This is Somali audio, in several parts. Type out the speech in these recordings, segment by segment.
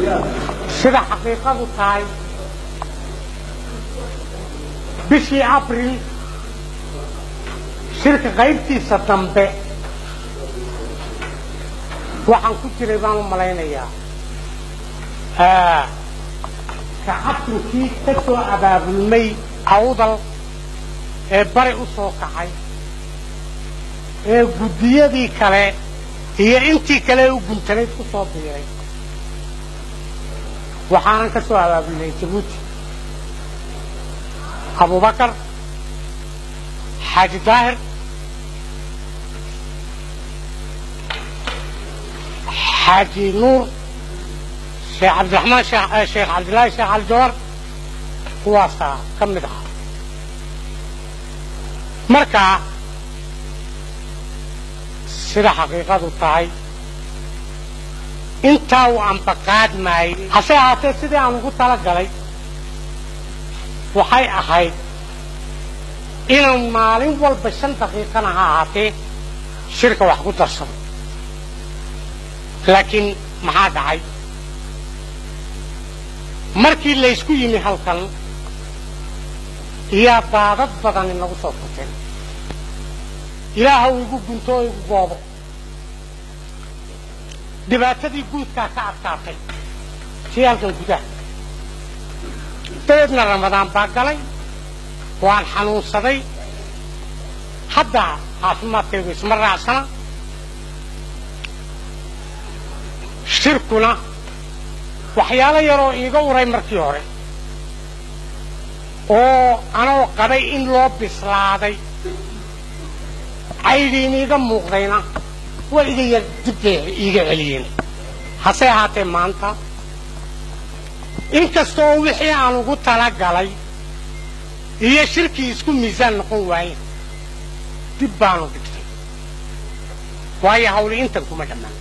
sida xaqiiqadu tahay bishii abril shirka qaybtiisa dambe waxaan ku jiray baan u malaynayaa kacabturkii ka soo abaabulmay awdal ee bari u soo kacay ee guddiyadii kale iyo intii kale u guntanayd ku soo biiray waxaanan ka soo abaabulnay jabuuti abubakar xaaji daahir xaaji nuur sheekh cabdiraxmaan sheekh cabdillaahi sheekh aljawar kuwaasaa ka mid ah markaa sida xaqiiqadu tahay intaa uu ambaqaad maayey hase ahaatee sidii aan ugu tala galay waxay ahayd inaan maalin walba shan daqiiqana ha ahaatee shirka wax ku darsado laakiin maxaa dhacay markii laysku yimi halkan iyaa daadad badan inagu soo furteen ilaahow igu gunto oo igu goobo dhibaatadii guudkaa ka adkaatay sii halkan gudaha dabeedna ramadaan baa galay waan xanuunsaday hadda caafimaadkaygu isma raacsana shirkuna waxyaalo yaroo iiga uray markii hore oo anoo qabay in loo bislaaday caydhiin iiga muuqdayna waa iga yar dibbay iiga celiyeen hase ahaatee maanta inkastoo wixii aan ugu tala galay iyo shirkii isku miisaan noqon waayen dib baanu dhigtay waayo hawli intan kuma dhammaan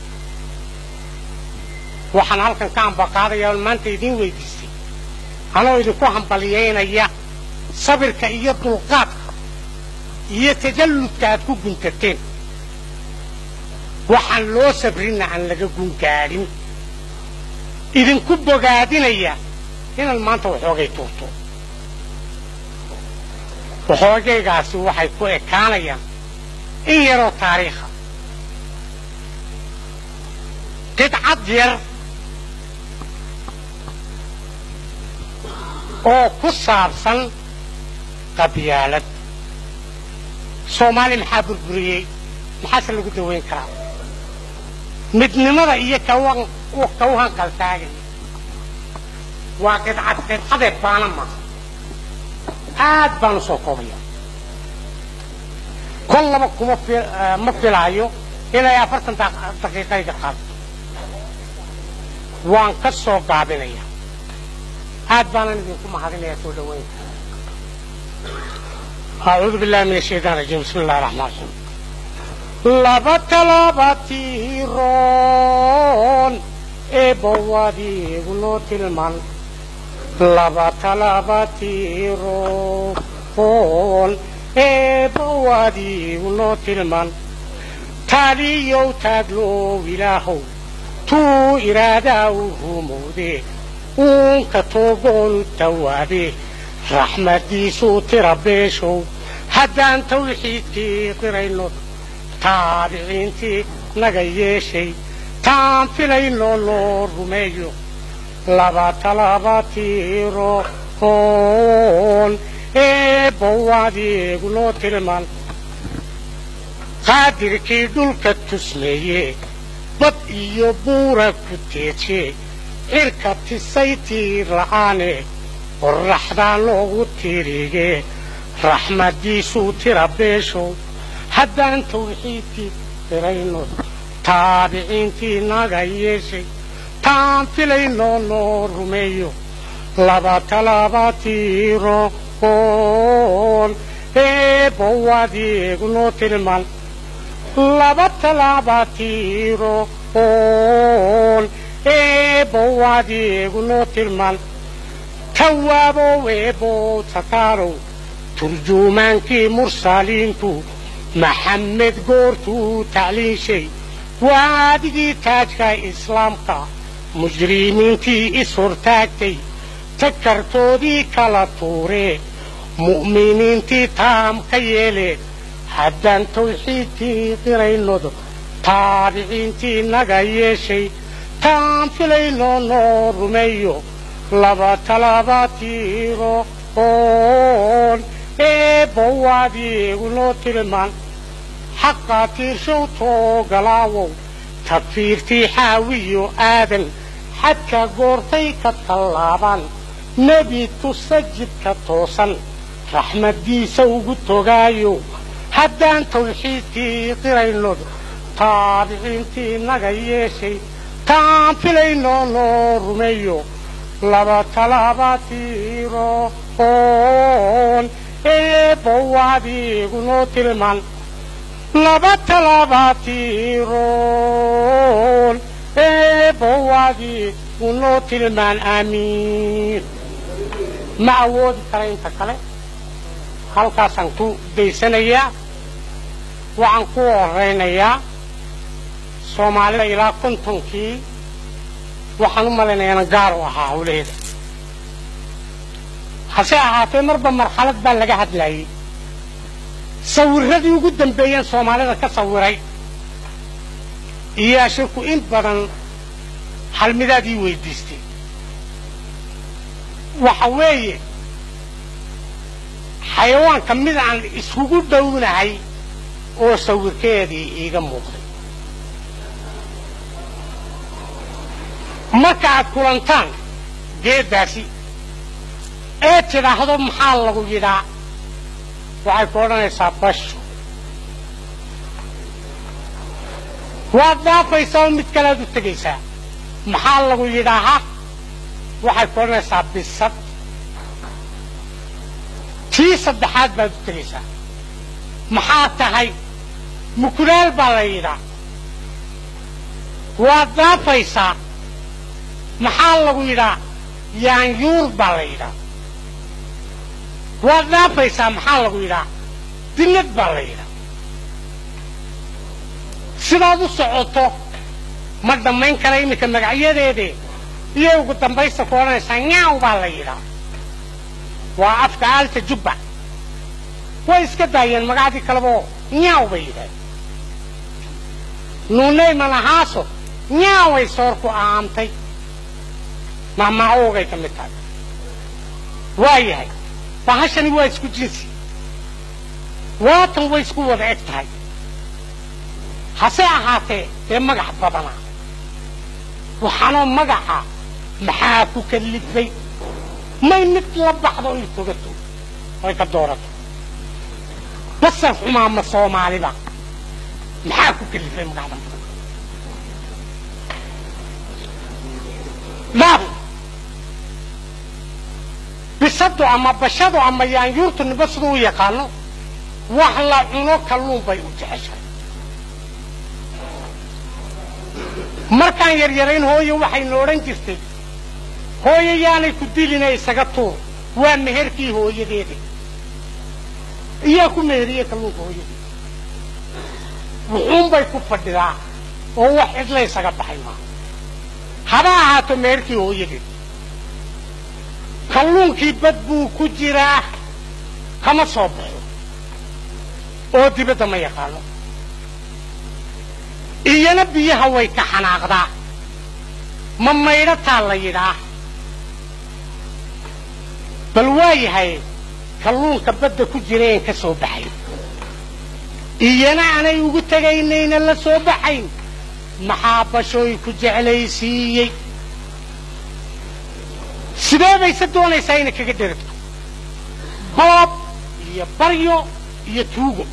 waxaan halkan ka ambaqaadaya on maanta idiin weydiistay anoo idinku hambaliyaynaya sabirka iyo dulqaadka iyo tajalludka aad ku guntateen waxaan loo sabrinna aan laga gungaadhin idinku bogaadinaya inaan maanta waxoogay tuurto waxoogaygaasi waxay ku ekaanayaan in yaroo taariikha qidcad yar oo ku saabsan qabyaalad soomaali maxaa burburiyey maxaase lagu dawayn karaa midnimada iyo kawhan qaltaagaya waa qidcad qidcadee baana maaha aad baan u soo koobaya kol laba kuma ma filaayo inay afartan daqiiqayga qaado waan ka soo gaabinaya aad baanan idinku mahadinaya soo dhawaynta أعوذ بالله من الشيطان الرجيم بسم الله الرحمن الرحيم laba talaabatiiroon eebbowaadiigu noo tilman laba talaabatiiroon eebbowaadiigu noo tilman taaliyow taaglow ilaahow tuu iraadaa u rumowde uunka toogoonu tawaabe raxmaddiisuu tira beeshow haddaan tawxiidkii qirayno taabiciintii naga yeeshay taan filayno loo rumeeyo laba talabatiiro oon eebbowaadiigu noo tilman qaadirkii dhulka tusmeeye bad iyo buura ku teeje cirka tisay tiir la'aane qorraxdaa loogu tiirige raxmaddiisuu tira beeshow haddaan tawxiidkii firayno taabiciintii naga yeeshay taan filayno noo rumeeyo laba talabatiiro oon eebbowaadiigu noo tilman laba talabatiiro oon eebbowaadiigu noo tilman tawaabow eebbow tataalow turjuumaankii mursaliintu maxamed goortuu tacliinshay waadigii taajka islaamka mujrimiintii is-hortaagtay takartoodii kala tuuree mu'miniintii taam ka yeelee haddaan tawxiidkii qiraynod taabiciintii naga yeeshay taan filayno noo rumeeyo laba talaba tiiro oon eebbowaadiigu noo tilmaan xaqaa tiirshow toogalaawow tafiirtii xaawiyo aadan xadka goortay ka tallaabaan nebi tusa jidka toosan raxmaddiisa ugu togaayo haddaan tawxiidkii qiraynod taabiciintii naga yeeshay taan filayno noo rumeeyo laba talaba tiiro oon eebbowaadiigu noo tilmaan laba talaba tiiroon eebbowaadiigu noo tilmaan aamiin ma awoodi kara inta kale halkaasaan ku daysanayaa waxaan ku horaynayaa soomaalida ilaa kontonkii waxaan u malaynayaana gaar u ahaa hawlaheeda hase ahaatee marba marxalad baa laga hadlaayey sawirradii ugu dambeeyeen soomaalida ka sawiray iyaa shirku in badan halmidaadii weydiistay waxa weeye xayawaanka mid aan iskugu dhownahay oo sawirkeedii iiga muuqday marka aad kulantaan geeddaasi ee tidhaahdo maxaa lagu yidhaa waxay ku odhanaysaa basho waad dhaafaysaa oo mid kalead u tegaysaa maxaa lagu yidhaahaa waxay ku odhanaysaa bisad tii saddexaad baad u tegaysaa maxaa tahay mukulaal baa la yidhaa waad dhaafaysaa maxaa lagu yidhaa yaanyuur baa la yidhaa waad dhaafaysaa maxaa lagu yidhaa dillad baa la yidhaa sidaad u socoto ma dhammayn kara iminka magacyadeede iyo ugu dambaysta ku odhanaysaa nyaaw baa la yidhaa waa afka aalta jubba way iska daayeen magacdii kaleba nyaaw bay yidhaaheen nuunay manahaaso nyaaway soorku aamtay mahmacoogay ka mid tahay waa yahay bahashani waa isku jinsi waatan way isku wada eg tahay hase ahaatee dee magax badanaa waxaanoo magaxa maxaa ku kallifay may mid la baxdo oy togato oy ka doorato basar xumaa ma soomaaliba maxaa ku kallifay magaxdan badan dhaaf bisadu ama bashadu ama yaanyuurtu niba siduu u yaqaano wax la cuno kalluun bay u jeceshahay markaan yaryarayn hooyo waxayna odhan jirtay hooyo yaanay ku dilina isaga tuur waa meherkii hooyadeeda iyaa ku meheriyey kalluunka hooyadeeda wuxuunbay ku fadhidaa oo wax cidla isaga baxay maa haba ahaato meherkii hooyadeed kalluunkii bad buu ku jiraa kama soo baxo oo dibadda ma yaqaano iyana biyaha way ka xanaaqdaa ma maydhataa la yidhaa bal waa yahay kalluunka badda ku jireen ka soo baxay iyana aanay ugu tegaynayna la soo baxayn maxaa bashooy ku jeclaysiiyey sidee bayse doonaysaa inay kaga dheragto boob iyo baryo iyo tuugo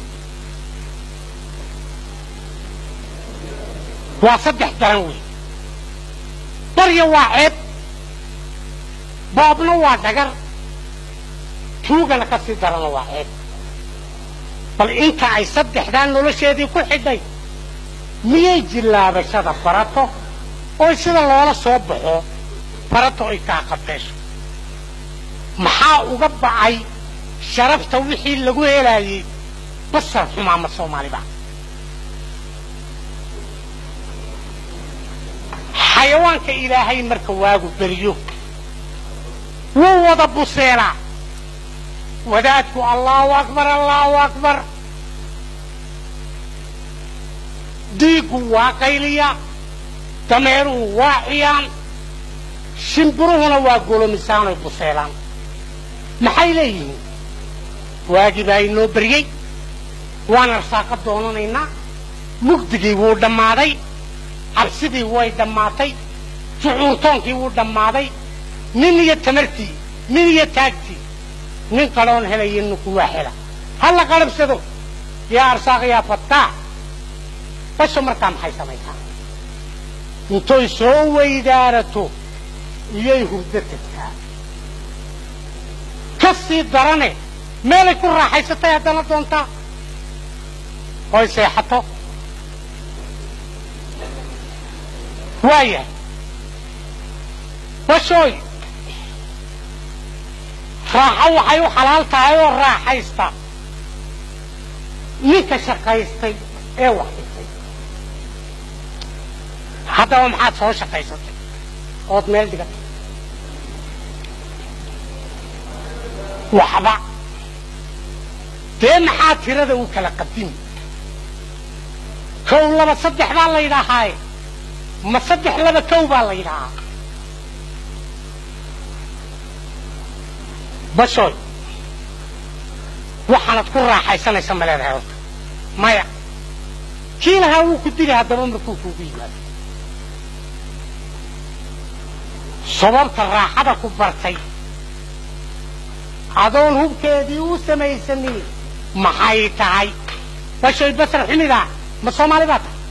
waa saddex daran wey baryo waa ceeb boobna waa dhagar tuugana ka sii darana waa ceeb bal inta ay saddexdaan nolosheedii ku xidhay miyay jillaabashada barato oo sida loola soo baxo barato ay kaa qabeesho maxaa uga bacay sharafta wixii lagu helaayey basar xumaama soomaaliba xayawaanka ilaahay marka waagu beryo wuu wada buseelaa wadaadku allahu akbar allahu akbar diiggu waa qayliya dameeruhu waa ciyaan shimbiruhuna waa golomisaanoy buseelaan maxay leeyihiin waagii baa inoo beryey waan arsaaqa doonanaynaa mugdigii wuu dhammaaday cabsidii way dhammaatay jucuurtoonkii wuu dhammaaday nin iyo tamartii nin iyo taagtii nin kaloon helaya ninku waa hela ha la qarabsado yaa arsaaq yaa fattaax basho markaa maxay samaysaa intoy soo weydaarato iyay hurdo tagtaa ka sii darane meelay ku raaxaysatay haddana doontaa oy seexato waaya bashooy raaxo waxay u xalaal tahay oo raaxaysta ninka shaqaystay ee wax dhigtay haddaba maxaad soo shaqaysatay ood meel dhigatay waxba dee maxaa tirada u kala qadimi kow laba saddex baa la yidhaahaaye ma saddex laba kow baa la yidhaahaa bashooy waxaanad ku raaxaysanaysa ma leedahay horta maya kii lahaa wuu ku dili haddaba markuu kuugu yimaado sababta raaxada ku bartay adoon hubkeedii u samaysanin maxay tahay bashoy basar xumida ma soomaali baa tahay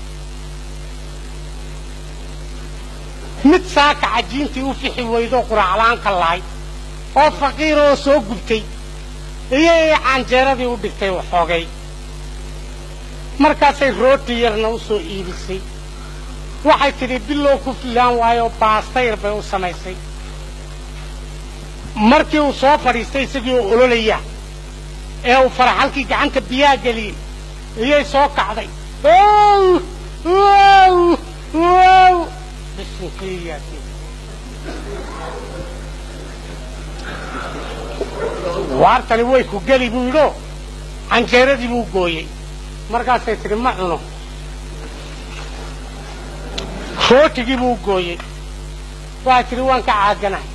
mid saaka cajiintii u fixi weydo quraaclaanka lahay oo faqiir oo soo gubtay iyay canjeeradii u dhigtay waxoogay markaasay rooti yarna u soo iibisay waxay tidhi bilow ku filaan waayo baastayr bay u samaysay markii uu soo fadhiistay isagii oo ololaya ee uu faraxalkii gacanta biyaha geliyey iyay soo kacday ow wow wow bisinkiyaasi waartani way ku geli buu yidhoo canjeeradii buu gooyey markaasay tidhi ma cuno rootigii buu gooyey waxay tidhi waan ka caaganahay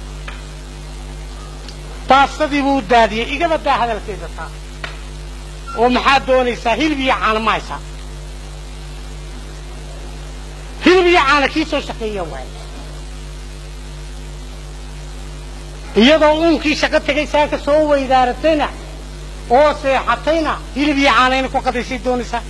baasadii buu daadiyey igaba daa hadalkeeda taa oo maxaad doonaysaa hilib iyo caana ma haysaa hilib iyo caana kii soo shaqeeya waaye iyadoo uunkii shaqo tegay saaka soo weydaaratayna oo seexatayna hilib iyo caana inay ku qadaysay doonaysaa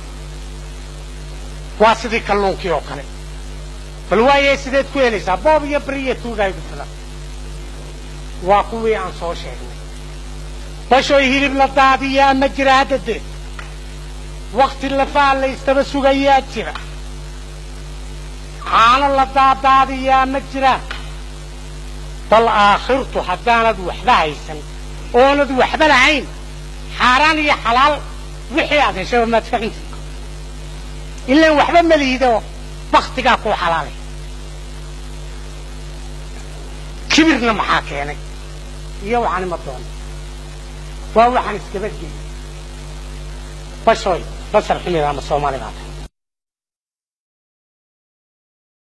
waa sidii kalluunkii oo kale bal waaye sideed ku helaysaa boob iyo beri iyo tuugaay ku filan waa kuwii aan soo sheegnay bashoy hilib la daadiyaa ma jira hadda dee wakti lafaa laystaba sugayaa jira caano la daadaadiyaa ma jiraan bal aakhirtu haddaanad waxba haysan oonad waxba lahayn xaaraan iyo xalaal wixii aad heshaba maad fahamtid ilaan waxba ma lihido baktigaa kuu xalaalay kibirna maxaa keenay iyo waxaan ima doona waa waxaan iskaba geli bashooy basar xumida ama soomaali baa tahay